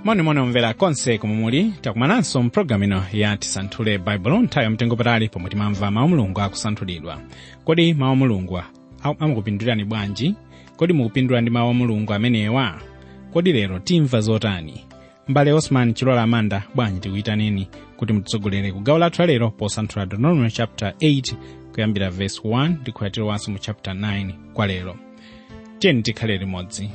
monimoni omvera konse komwe muli takumananso mpulogalamu ino ya tisanthule baibulo nthawi yamtengo patali pomwe timamva mawu mulungu akusanthulidwa kodi mawu mulungu amakupindulirani bwanji kodi mukupindula ndi mawu a mulungu amenewa kodi lero timva zotani mbale osman chilola amanda bwanji tikuyitaneni kuti mutitsogolere ku gawo lathu lalero posanthula deuteronomy chapter 8 kuyambira verse 1 ndikukhatirowanso mu chapter 9 kwa lero tiyeni tikhale limodzi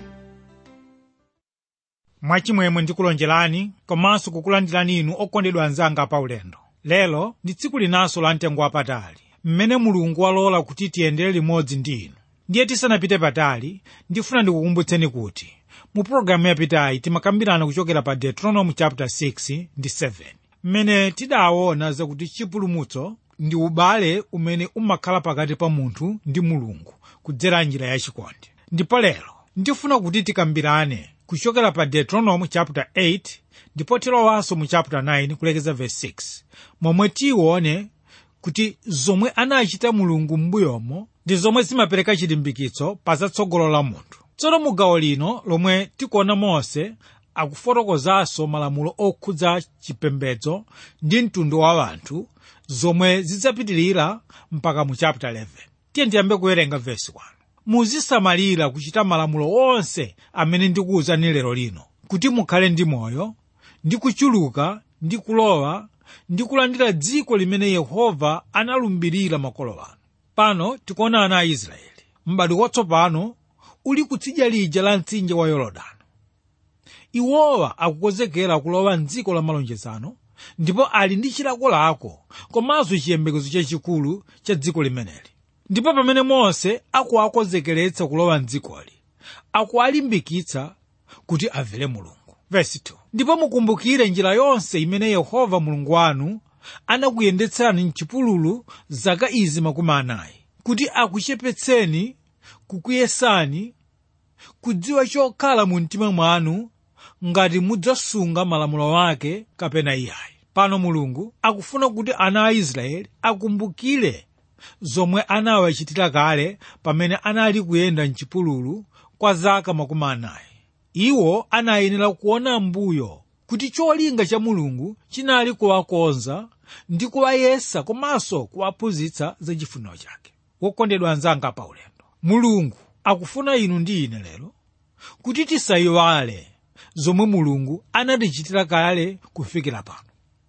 mwachimwemwe ndikulonjerani komanso kukulandirani inu okondedwa anzanga paulendo lero ndi tsiku linanso la mtengo wapatali mmene mulungu walola kuti tiyendere limodzi ndi inu ndiye tisanapite patali ndifuna ndikukumbutseni kuti mu pologalamu yapitayi timakambirana kuchokera pa deuteronomy chapter 6 ndi 7 mmene tidaona zakuti chipulumutso ndi ubale umene umakhala pakati pa munthu ndi mulungu kudzera njira yachikondi ndipo lero ndifuna kuti tikambirane kuchokera pa deuteronomy chapter 8 ndipo tilowanso mu chapter 9 kulekeza verse 6 momwe tione kuti zomwe anachita mulungu m'mbuyomo ndi zomwe zimapereka chilimbikitso pa zatsogolo la munthu tsono mu gawo lino lomwe tikuona mose akufotokozanso malamulo okhudza chipembedzo ndi mtundu wa anthu zomwe zidzapitirira mpaka mu chapter 11 tiye ndiyambe kuwerenga verse 1 muzisamalira kuchita malamulo onse amene ndikuwuzani lero lino kuti mukhale ndi moyo ndi kuchuluka ndi kulowa ndi kulandira dziko limene yehova analumbirira makolo anu pano tikuona ana a israeli m'bado watsopano uli kutsidya lija la mtsinje wa yorodani iwowa akukonzekera kulowa mdziko la malonjezano ndipo ali ndi chilakolako komanso chiyembekezo chachikulu cha dziko limeneli ndipo pamene mose akuwakonzekeretsa kulowa mdzikoli akuwalimbikitsa kuti amvere mulungu Verse 2. ndipo mukumbukire njira yonse imene yehova mulungu wanu anakuyendetsani mchipululu zaka izi makumi anayi kuti akuchepetseni kukuyesani kudziwa chokhala mu mtima mwanu ngati mudzasunga malamulo ake kapena iyayi pano mulungu akufuna kuti ana a israeli akumbukire zomwe anawachitira kale pamene anali kuyenda mchipululu kwa zaka makumi anayi iwo anayenera kuona mbuyo kuti cholinga cha mulungu chinali kuwakonza ndi kuwayesa komanso kuwaphunzitsa za chifuniro chake wokondedwa anzanga paulendo mulungu akufuna inu ndi ine lero kuti tisayiwale zomwe mulungu anatichitira kale kufikira pano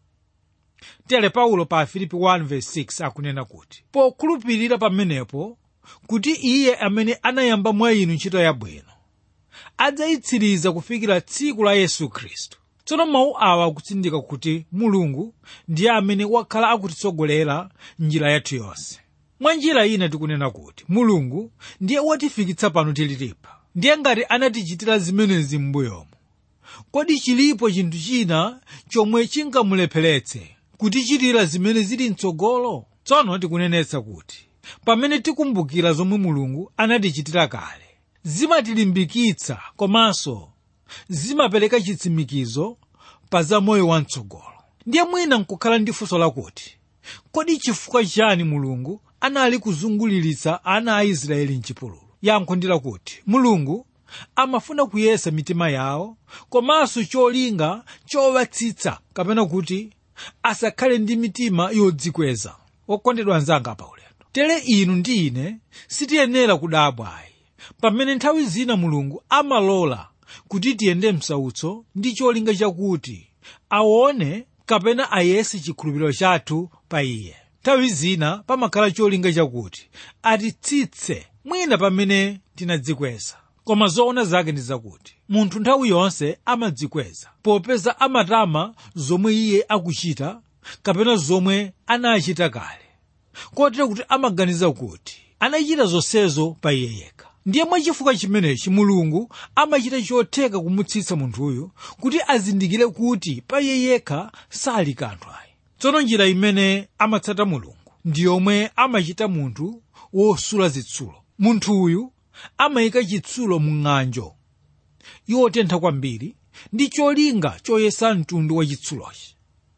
tere paulo pa filipi 1:6 akunena kuti pokhulupirira pamenepo kuti iye amene anayamba mwa inu ntchito yabwino adzayitsiriza kufikira tsiku la yesu khristu tsono mawu awa akutsindika kuti mulungu ndiye amene wakhala akutitsogolera njira yathu yonse mwa njira ina tikunena kuti mulungu ndiye watifikitsa pano tililipa ndiye ngati anatichitira zimenezi m'mbuyomo kodi chilipo chinthu china chomwe chingamulepheretse kutichitira zimene zili mtsogolo tsono tikunenetsa kuti pamene tikumbukira zomwe mulungu anatichitira kale zimatilimbikitsa komanso zimapereka chitsimikizo pa za moyo wamtsogolo ndiye mwina nkukhala ndi funso lakuti kodi chifukwa chani mulungu anali kuzunguliritsa ana a israeli mchipululu yankho ndi lakuti mulungu amafuna kuyesa mitima yawo komanso cholinga chowatsitsa kapena kuti asakhale ndi mitima yodzikweza okondedwa anzanga paulendo tere inu ndi ine sitiyenera kudabwayi pamene nthawi zina mulungu amalola kuti tiyende msautso ndi cholinga chakuti aone kapena ayese chikhulupiriro chathu pa iye nthawi zina pamakhala cholinga chakuti atitsitse mwina pamene tinadzikweza koma zoona zake ndi zakuti munthu nthawi yonse amadzikweza popeza amatama zomwe iye akuchita kapena zomwe anachita kale kotero kuti amaganiza kuti anachita zonsezo pa iye yekha ndiye mwachifukwa chimenechi mulungu amachita chotheka kumutsitsa munthuyu kuti azindikire kuti pa iye yekha sali kanthu ayi tsono njira imene amatsata mulungu ndi yomwe amachita munthu wosula zitsulo munthuyu amayika chitsulo mu ng'anjo yotentha kwambiri ndi cholinga choyesa mtundu wa chitsulochi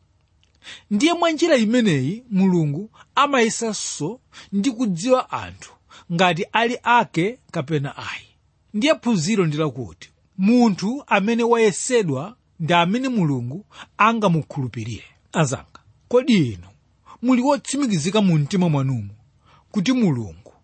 ndiye mwa njira imeneyi mulungu amayesanso ndi kudziwa anthu ngati ali ake kapena ayi ndiye phunziro ndi lakuti munthu amene wayesedwa ndi amene mulungu angamukhulupirire azanga kodi inu muli wotsimikizika mu mtima mwanumo kuti mulungu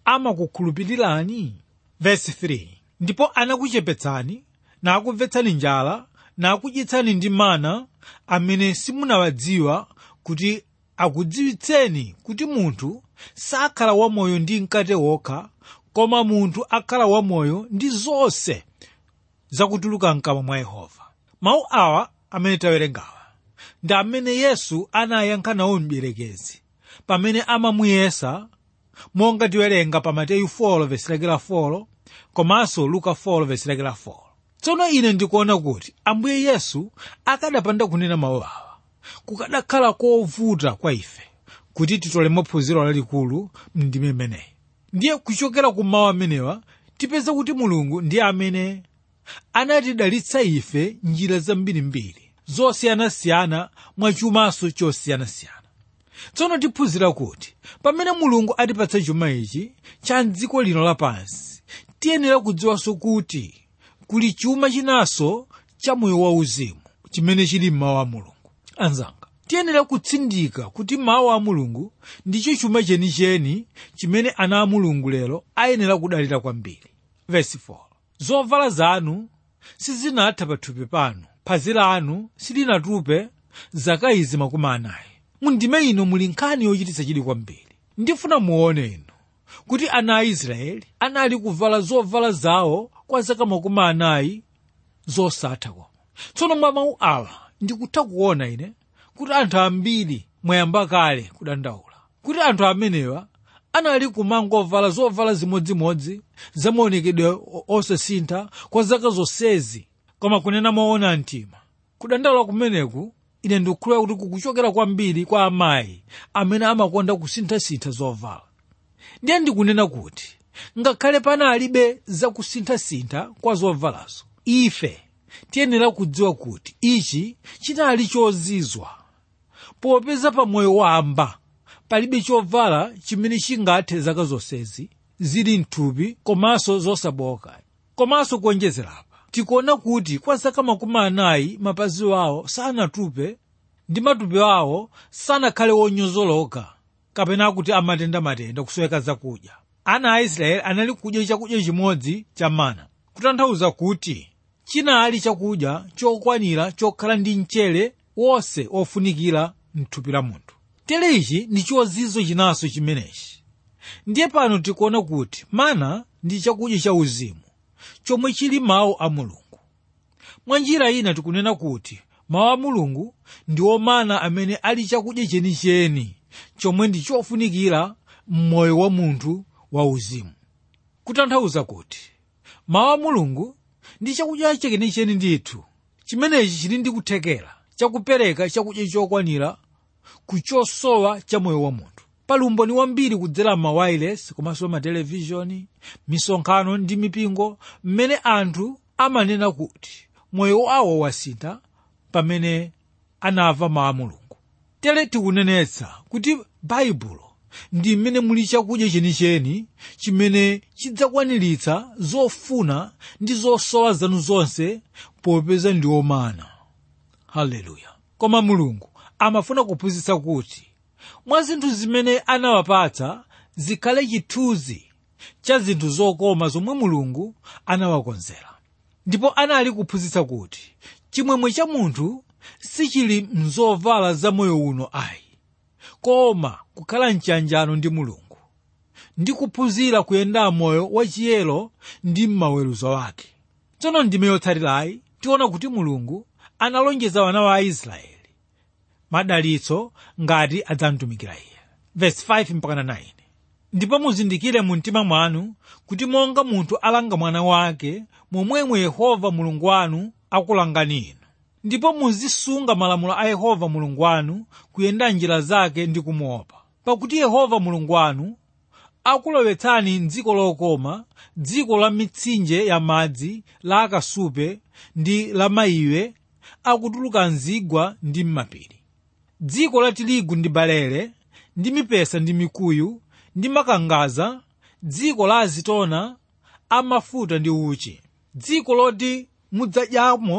amakukhulupirirani vesi 3 ndipo anakuchepetsani nakumvetsani njala nakudyetsani ndi mana amene simunawadziwa kuti akudziwitseni kuti munthu sakhala wamoyo ndi mkate wokha koma munthu akhala wamoyo ndi zonse zakutuluka mkamwa mwa yehova mawu awa amene tawerengawa ndi amene yesu anayankha nawo mdierekezi pamene amamuyesa monga tiwerenga pa mateyu 4 vesi lake la 4 komanso luka 4 vesi lake la 4 tsono ine ndikuona kuti ambuye yesu akadapanda kunena mawu awa kukadakhala kovuta kwa ife kuti titolemo phunziro lalikulu mndime imeneyi ndiye kuchokera ku mawu amenewa tipeza kuti mulungu ndiye amene anatidalitsa ife njira zambirimbiri zosiyanasiyana mwachumanso chosiyanasiyana tsono tiphunzira kuti pamene mulungu atipatsa chuma ichi cha dziko lino lapansi tiyenera kudziwanso kuti kuli chuma chinanso cha moyo wauzimu chimene chili mmawu a mulungu anzanga tiyenera kutsindika kuti mawu a mulungu ndicho chuma chenicheni chimene ana a mulungu lero ayenera kudalira kwambiri vesi 4 zovala zanu sizinatha pathupi panu phazi lanu silinatupe zaka izi makumi anayi mundime ino muli nkhani yochititsa chidwi kwambiri ndifuna muone inu kuti ana a israeli anali kuvala zovala zawo kwa zaka makumi anayi zosatha koma tsono mwa mawu awa ndikutha kuona ine kuti anthu ambiri mwayamba kale kudandaula kuti anthu amenewa anali kumangovala zovala zimodzimodzi zamaonekedwe osasintha kwa zaka zonsezi koma kunena moona mtima kudandaula kumeneku ine ndikukhulupirira kuti kukuchokera kwambiri kwa amayi amene amakonda kusinthasintha zovala ndiye ndikunena kuti ngakhale panalibe zakusinthasintha kwa zovalazo ife tiyenera kudziwa kuti ichi chinali chozizwa popeza pa moyo wamba palibe chovala chimene chingathe zaka zonsezi zili mthupi komanso zosaboka komanso kuonjezerapa tikuona kuti kwa zaka makumi anayi mapazi wawo sanatupe ndi matupi awo sanakhale wonyozoloka kapena kuti amatendamatenda kusweka zakudya ana a israeli anali kudya chakudya chimodzi cha mana kutanthauza kuti chinali chakudya chokwanira chokhala ndi mchere wonse ofunikira mthupi la munthu tere ichi ndi chozizo chinanso chimenechi ndiye pano tikuona kuti mana ndi chakudya cha uzimu chomwe chili mawu a mulungu mwa njira ina tikunena kuti mawu a mulungu ndiwo mana amene ali chakudya chenicheni chomwe ndi chofunikira m'moyo wa munthu wauzimu kutanthauza kuti mawu a mulungu ndi chakudya chenicheni ndithu chimenechi chili ndi kuthekera chakupereka chakudya chokwanira kuchosowa cha moyo wa munthu pali umboni wambiri kudzera mawayilesi komanso matelevishoni misonkhano ndi mipingo mmene anthu amanena kuti moyo wawo wasintha pamene anamva mawu a mulungu tere tikunenetsa kuti baibulo ndi mmene muli chakudya chenicheni chimene chidzakwaniritsa zofuna ndi zosowa zanu zonse popeza ndi omana haleluya koma mulungu amafuna kuphunzitsa kuti mwa zinthu zimene anawapatsa zikhale chithunzi cha zinthu zokoma zomwe mulungu anawakonzera ndipo anali kuphunzitsa kuti chimwemwe cha munthu sichili mzovala za moyo uno ayi koma kukhala mchanjano ndi mulungu ndi kuphunzira kuyenda moyo wachiyero ndi m'maweruzo ake tsono ndime yotsatirayi tiona kuti mulungu analonjeza wana wa aisraeli madalitso ngati adzamtumikira iye verse 5 mpaka 9 ndipo muzindikire mu mtima mwanu kuti monga munthu alanga mwana wake momwemwe yehova mulungu wanu akulangani inu ndipo muzisunga malamulo a yehova mulungu wanu kuyenda njira zake ndi kumuopa pakuti yehova mulungu wanu akulowetsani mdziko lokoma dziko la mitsinje ya madzi la akasupe ndi la maiwe akutuluka mzigwa ndi m'mapiri dziko la tirigu ndi balele ndi mipesa ndi mikuyu ndi makangaza dziko la azitona amafuta ndi uchi dziko loti mudzadyamo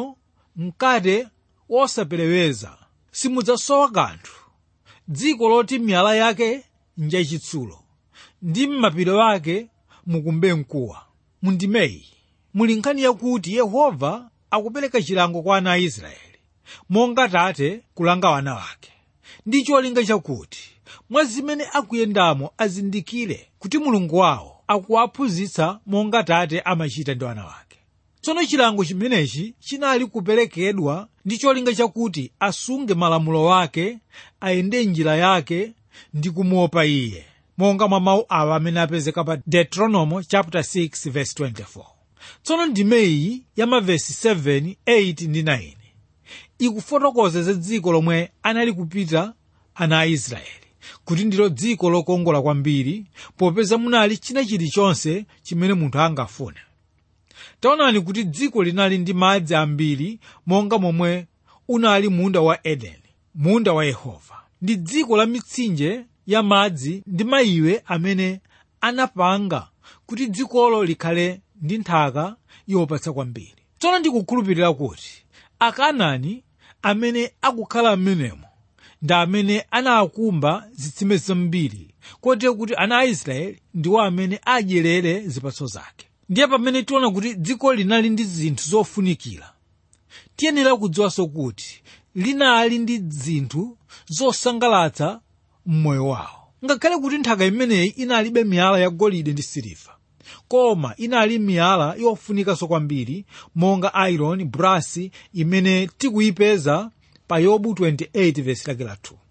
mkate wosapereweza simudzasowa kanthu dziko loti miyala yake njachitsulo ndi m'mapiri ake mukumbe mkuwa mundimeyi muli nkhani yakuti yehova akupereka chilango kwa ana a israeli monga tate kulanga wana wake ndi cholinga chakuti mwa zimene akuyendamo azindikire kuti mulungu wawo akuwaphunzitsa monga tate amachita ndi wana wake tsono chilango chimenechi chinali kuperekedwa ndi cholinga chakuti asunge malamulo wake ayende njira yake ndi kumuopa iye monga mwa mawu awa amene apezeka pa deuteronomy chapter 6 verse 24 tsono ndimeyi ya mavesi 7 8 ndi 9 ikufotokoza za dziko lomwe anali kupita ana a israeli kuti ndilo dziko lokongola kwambiri popeza munali china chilichonse chimene munthu angafune taonani kuti dziko linali ndi madzi ambiri monga momwe unali munda wa edeni munda wa yehova ndi dziko la mitsinje ya madzi ndi mayiwe amene anapanga kuti dzikolo likhale ndi nthaka yopatsa kwambiri tsono ndikukhulupirira kuti akaanani amene akukhala m'menemo ndi amene anakumba zitsime zambiri kotero kuti ana a israeli ndiwo amene adyerere zipatso zake ndiye pamene tiona kuti dziko linali ndi zinthu zofunikira tiyenera kudziwanso kuti linali ndi zinthu zosangalatsa mmoyo wawo ngakhale kuti nthaka imeneyi inalibe miyala ya golide ndi siliva koma inali miyala yofunikanso kwambiri monga iron brasi imene tikuyipeza pa yobu 28 vesi lake la 2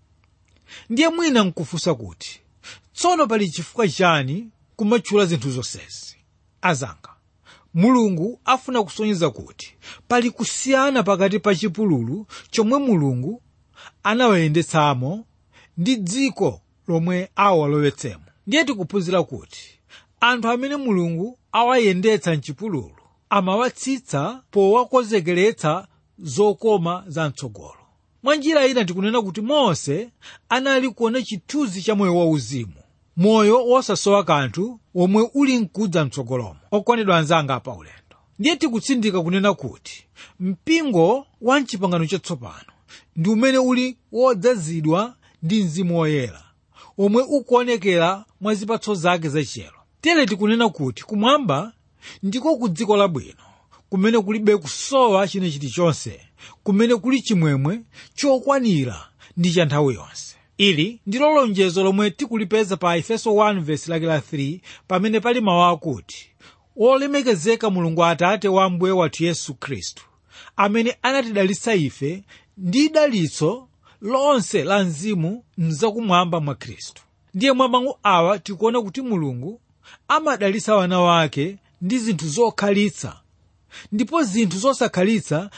ndiye mwina nkufunsa kuti tsono pali chifukwa chani kumatchula zinthu zonsezi azanga mulungu afuna kusonyeza kuti pali kusiyana pakati pa chipululu chomwe mulungu anawayendetsamo ndi dziko lomwe awalowetsemo ndiye tikuphunzira kuti anthu amene mulungu awayendetsa mchipululu amawatsitsa powakonzekeretsa zokoma za mtsogolo mwa njira ina tikunena kuti mose anali kuona chithunzi cha moyo wauzimu moyo wosasowa kanthu womwe uli mkudza mtsogolomo okondedwa anzanga apa ulendo ndiye tikutsindika kunena kuti mpingo wa mchipangano chatsopano ndi umene uli wodzazidwa ndi mzimu woyera omwe ukuonekera mwa zipatso zake zachiyero tere tikunena kuti kumwamba ndiko ku dziko labwino kumene kulibe kusowa china chilichonse kumene kuli chimwemwe chokwanira ndi cha nthawi yonse ili ndilo lonjezo lomwe tikulipeza pa efeso 1 vesi lake la 3 pamene pali mawu akuti wolemekezeka mulungu atate wa mbuye wathu yesu khristu amene anatidalitsa ife ndi dalitso lonse la mzimu mzakumwamba mwa khristu ndiye mwa mawu awa tikuona kuti mulungu amadalitsa wana wake ndi zinthu zokhalitsa ndipo zinthu zosakhalitsa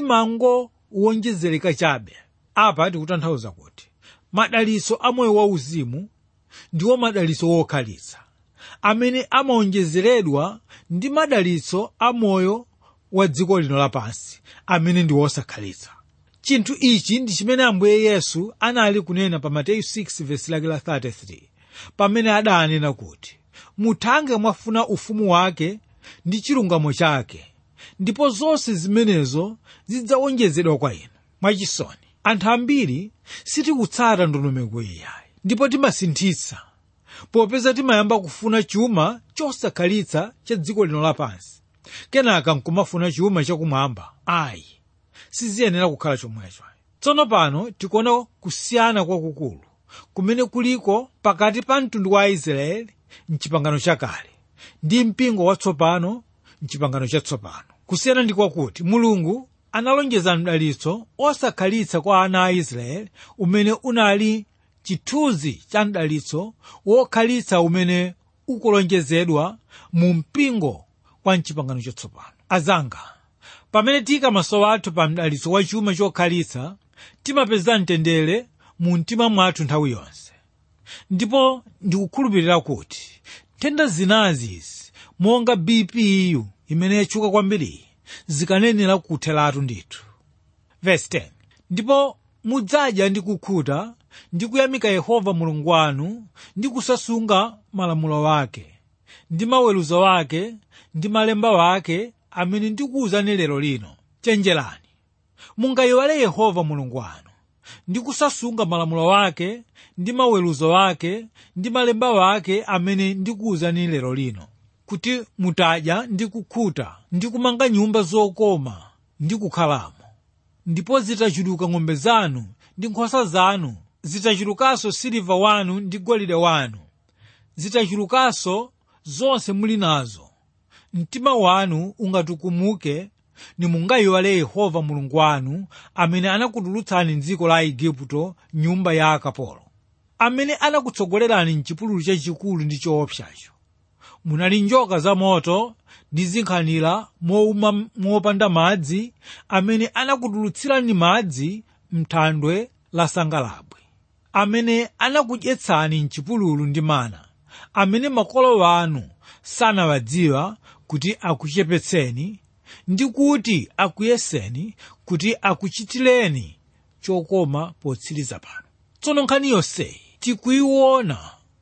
zimangowonjezereka chabe apa tikutanthauza kuti madalitso a moyo wauzimu ndiwo madalitso wokhalitsa amene amawonjezeredwa ndi madalitso a moyo wa dziko lino lapansi amene ndi wosakhalitsa chinthu ichi ndi chimene ambuye yesu anali kunena pa mateyu 6 vesi lake la 33 pamene adanena kuti muthange mwafuna ufumu wake ndi chilungamo chake ndipo zonse zimenezo zidzawonjezedwa kwa inu mwachisoni anthu ambiri sitikutsata ndondomeko iyayi ndipo timasinthitsa popeza timayamba kufuna chuma chosakhalitsa cha dziko lino lapansi kenaka nkumafuna chuma chakumwamba ayi siziyenera kukhala chomwecho tsono pano tikuona kusiyana kwakukulu kumene kuliko pakati pa mtundu wa aisraeli mchipangano chakale ndi mpingo watsopano mchipangano chatsopano kusiyana ndi kwakuti mulungu analonjeza mdalitso osakhalitsa kwa ana a israeli umene unali chithunzi cha mdalitso wokhalitsa umene ukulonjezedwa mu mpingo kwa mchipangano chatsopano azanga pamene tiyika maso athu pa mdalitso wa chuma chokhalitsa timapeza mtendere mu mtima mwathu nthawi yonse ndipo ndikukhulupirira kuti nthenda zinazizi monga bpu imene yatchuka kwambiri zikanenera kutheratu ndithu verse 10 ndipo mudzadya ndi kukhuta ndi kuyamika yehova mulungu wanu ndi kusasunga malamulo wake ndi maweruzo wake ndi malemba wake amene ndikuwuzani lero lino chenjerani mungayiwale yehova mulungu wanu ndi kusasunga malamulo wake ndi maweruzo wake ndi malemba wake amene ndikuwuzani lero lino kuti mutadya ndi kukhuta ndi kumanga nyumba zokoma ndi kukhalamo ndipo zitachuluka ng'ombe zanu ndi nkhosa zanu zitachulukanso siliva wanu ndi golide wanu zitachulukanso zonse muli nazo mtima wanu ungatukumuke nimungayiwale yehova mulungu wanu amene anakutulutsani mdziko la igupto nyumba ya akapolo amene anakutsogolerani mchipululu chachikulu ndi choopsacho munali njoka za moto ndi zinkhanira mouma mopanda madzi amene anakutulutsirani madzi mthandwe la sangalabwi amene anakudyetsani mchipululu ndi mana amene makolo anu sanawadziwa kuti akuchepetseni ndi kuti akuyeseni kuti akuchitireni chokoma potsiriza pano tsono nkhani yonseyi tikuyiona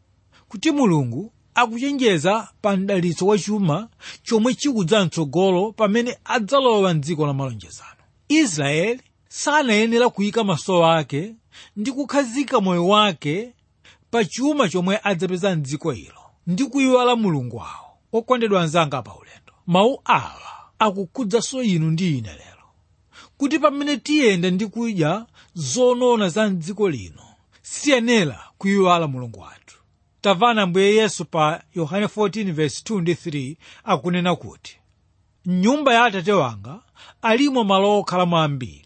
kuti mulungu akuchenjeza pa mdalitso wachuma chomwe chikudza mtsogolo pamene adzalowa mdziko la malonjezano israeli sanayenera kuyika maso ake ndi kukhazika moyo wake pa chuma chomwe adzapeza mdziko ilo ndi kuyiwala mulungu wawo okondedwa anzanga pa ulendo mawu awa akukhudzanso inu ndi ine lero kuti pamene tiyenda ndi kudya zonona za mdziko lino siyenera kuyiwala mulungu wathu tamvana ambuye yesu pa yohane 14:2 ndi 3 akunena kuti mnyumba ya atate wanga alimo malo okhalamo ambiri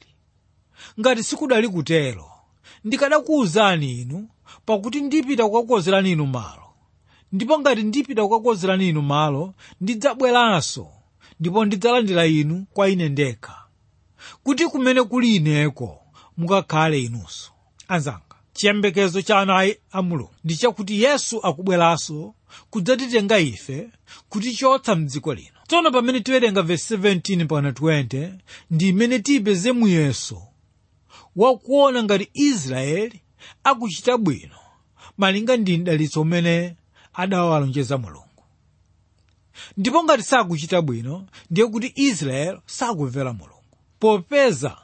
ngati sikudali kutero ndikadakuwuzani inu pakuti ndipita kukakonzerani inu malo ndipo ngati ndipita kukakonzerani inu malo ndidzabweranso ndipo ndidzalandira inu kwa ine ndekha kuti kumene kuli ineko mukakhale inunso anzanga chiyembekezo cha ana a mulungu ndi chakuti yesu akubweranso kudzatitenga ife kutichotsa mdziko lino tsono pamene tiwerenga vesi 17 mpaka 20 ndi imene tiyipeze muyeso wakuona ngati israeli akuchita bwino malinga ndi mdalitso umene adawalonjeza mulungu ndipo ngati sakuchita bwino ndiye kuti israeli sakumvera mulungu popeza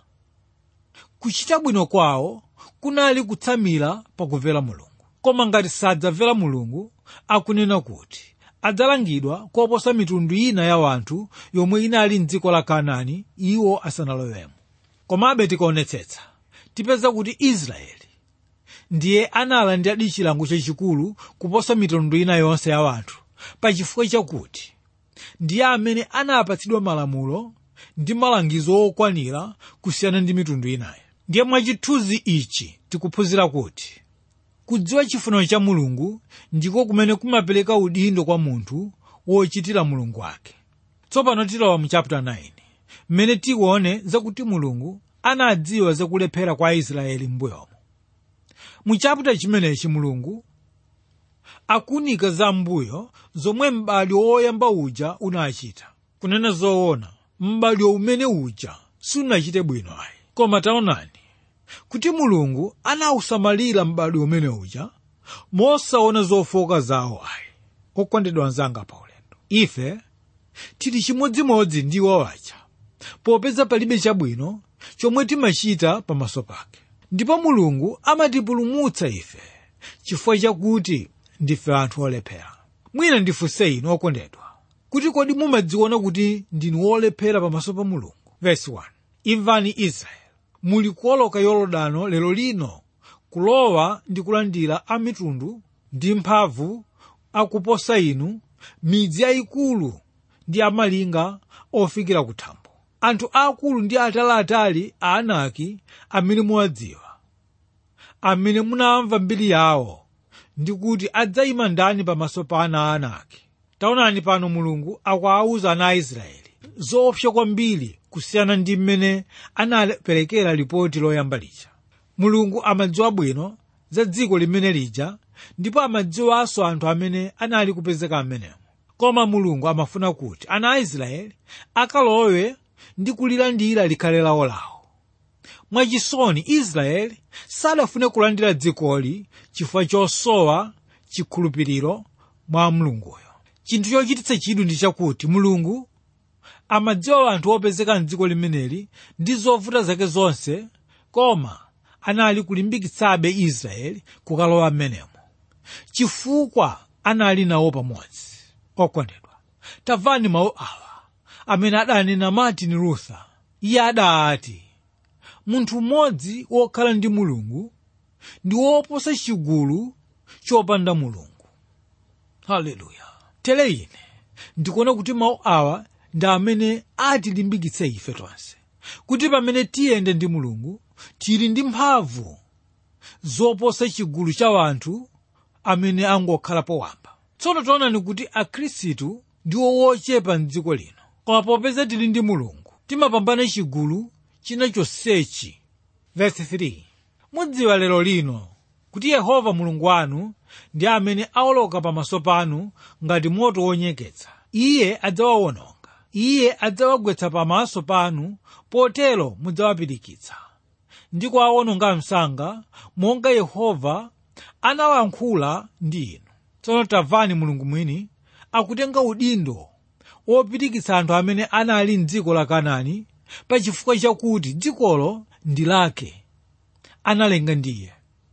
kuchita bwino kwawo kunali kutsamira pakumvera mulungu koma ngati sadzamvera mulungu akunena kuti adzalangidwa koposa mitundu ina ya wanthu yomwe inali mdziko la kanaani iwo asanalowemo komabe tikaonetsetsa tipeza kuti israeli ndiye analandira chilango chachikulu kuposa mitundu ina yonse ya wanthu pachifukwa chakuti ndiye amene anapatsidwa malamulo ndi malangizo okwanira kusiyana ndi mitundu inayo ndiye mwachithunzi ichi tikuphunzira kuti kudziwa chifuniro cha mulungu ndiko kumene kumapereka udindo kwa munthu wochitira mulungu wake tsopano tilowa mu chapter 9 mmene tione zakuti mulungu anadziwa zakulephera kwa aisraeli m'mbuyomo mu chapter chimenechi mulungu akunika za mbuyo zomwe m'badwo woyamba uja unachita kunena zoona m'badwo umene uja sunachite bwino ayi koma taonani kuti mulungu anawusamalira m'badwo umene uja mosaona zofoka zawo ayi okondedwa anzanga pa ulendo ife tili chimodzimodzi ndi iwo aja popeza palibe chabwino chomwe timachita pamaso pake ndipo mulungu amatipulumutsa ife chifukwa chakuti ndife anthu olephera mwina ndifunse inu okondedwa kuti kodi mumadziona kuti ndinu olephera pamaso pa mulungu verse 1 imvani israeli muli kuoloka yorodano lero lino kulowa ndi kulandira a mitundu ndi mphamvu akuposa inu midzi yayikulu ndi amalinga ofikira kuthambo anthu aakulu ndi ataliatali a anaki amene muwadziwa amene munamva mbiri yawo ndi kuti adzayima ndani pamaso pa ana a anaki taonani pano mulungu akuwawuza ana a israeli zoopsa kwambiri kusiyana ndi mmene anaperekera lipoti loyamba lija mulungu amadziwa bwino za dziko limene lija ndipo amadziwanso anthu amene anali kupezeka amenemo koma mulungu amafuna kuti ana a israeli akalowe ndi kulilandira likhale lawo lawo mwachisoni israeli sadafune kulandira dzikoli chifukwa chosowa chikhulupiriro mwa mulunguyo chinthu chochititsa chidwi ndi chakuti mulungu amadziwa anthu opezeka mdziko limeneli ndi zovuta zake zonse koma anali kulimbikitsabe israeli kukalowa m'menemo chifukwa anali nawo pamodzi okondedwa tamvani mawu awa amene adanena martin luther iye adati munthu mmodzi wokhala ndi mulungu ndi woposa chigulu chopanda mulungu haleluya tere ine ndikuona kuti mawu awa ndi amene atilimbikitse ife tonse kuti pamene tiyende ndi mulungu tili ndi mphamvu zoposa chigulu cha wanthu amene angokhala powamba tsono taonani kuti akhristu ndiwo wochepa mdziko lino koma popeza tili ndi mulungu timapambana chigulu china chonsechi verse 3 mudziwa lero lino kuti yehova mulungu wanu ndi amene awoloka pamaso panu ngati moto wonyeketsa iye adzawawononga iye adzawagwetsa pamaso panu potero mudzawapirikitsa ndi kuwawononga msanga monga yehova anawayankhula ndi inu tsono tamvani mulungu mwini akutenga udindo wopirikitsa anthu amene anali mdziko la kanaani pa chifukwa chakuti dzikolo ndi lake analenga ndiye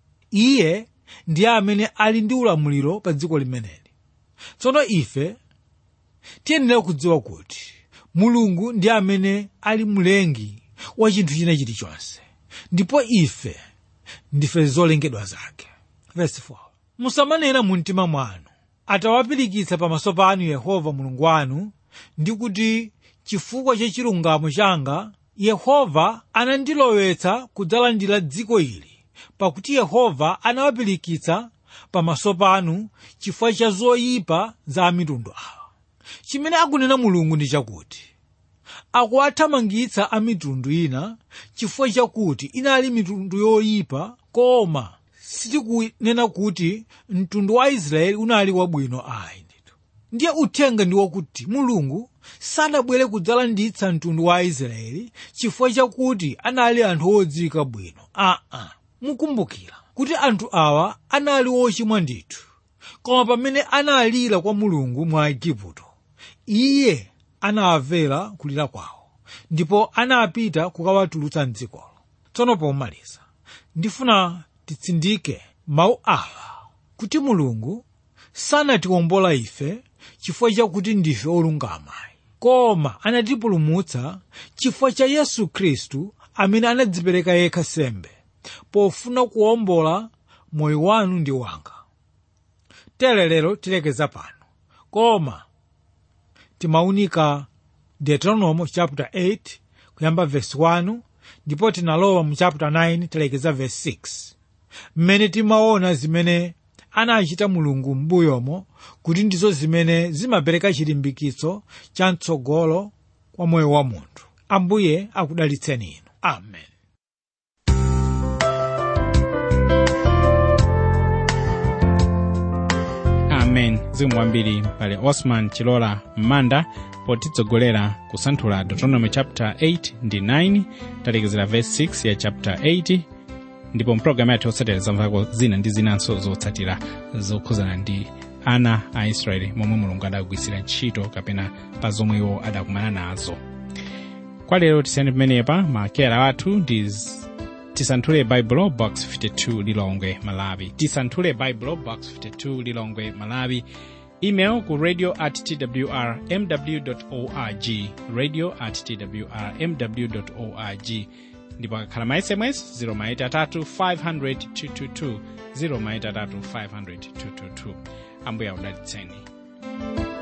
iye ndiye amene ali ndi ulamuliro pa dziko limeneli tsono ife tiyenera kudziwa kuti mulungu ndiye amene ali mlengi wa chinthu china chilichonse ndipo ife ndife zolengedwa zake Verse 4. musamanena mu mtima mwanu atawapirikitsa pamaso panu yehova mulungu wanu ndi kuti chifukwa cha chilungamo changa yehova anandilowetsa kudzalandira dziko ili pakuti yehova anawapirikitsa pamaso panu chifukwa cha zoyipa za mitundu awa chimene akunena mulungu ndi chakuti akuwathamangitsa a mitundu ina chifukwa chakuti inali mitundu yoyipa koma sitikunena kuti mtundu wa israeli unali wabwino ayi ndithu ndiye uthenga ndi wakuti mulungu sanabwere kudzalanditsa mtundu wa israeli chifukwa chakuti anali anthu odziwika bwino aa mukumbukira kuti anthu awa anali ochimwa ndithu koma pamene analira kwa mulungu mwa igupto iye anawamvera kulira kwawo ndipo anapita kukawatulutsa mdzikolo tsono pomaliza ndifuna titsindike mawu awa kuti mulungu sanatiwombola ife chifukwa chakuti ndife olungama koma anatipulumutsa chifukwa cha yesu khristu amene anadzipereka yekha sembe pofuna kuwombola moyo wanu ndi wanga tere lero tilekeza pano koma timaunika deuteronomy chapter 8 kuyamba verse 1 ndipo tinalowa mu chapter 9 tilekeza verse 6 mmene timaona zimene anachita mulungu m'mbuyomo kuti ndizo zimene zimapereka chilimbikitso cha mtsogolo kwa moyo wa munthu ambuye akudalitseni inu amen amen zikomo kwambiri pale osman chilola m'manda potitsogolera kusanthula deuteronomy chapter 8 ndi 9 talekezera verse 6 ya chapter 8 ndipo mpulogalamu yathu yotsatira zamvako zina ndi zinanso zotsatira zokhuzana ndi ana a israeli momwe mulungu adagwiritsira ntchito kapena pa zomwe iwo adakumana nazo kwa lero tisiyani pamenepa makeyala athu ndi z- tisanthule baibulo box 52 lilongwe malawi tisanthule baibulo box 52 lilongwe malawi email ku radio at twr mw org radio at twr mw org ndipo akakhala ma sms 0maitatu 500 222 0maitatu 500 222 ambuye akudalitseni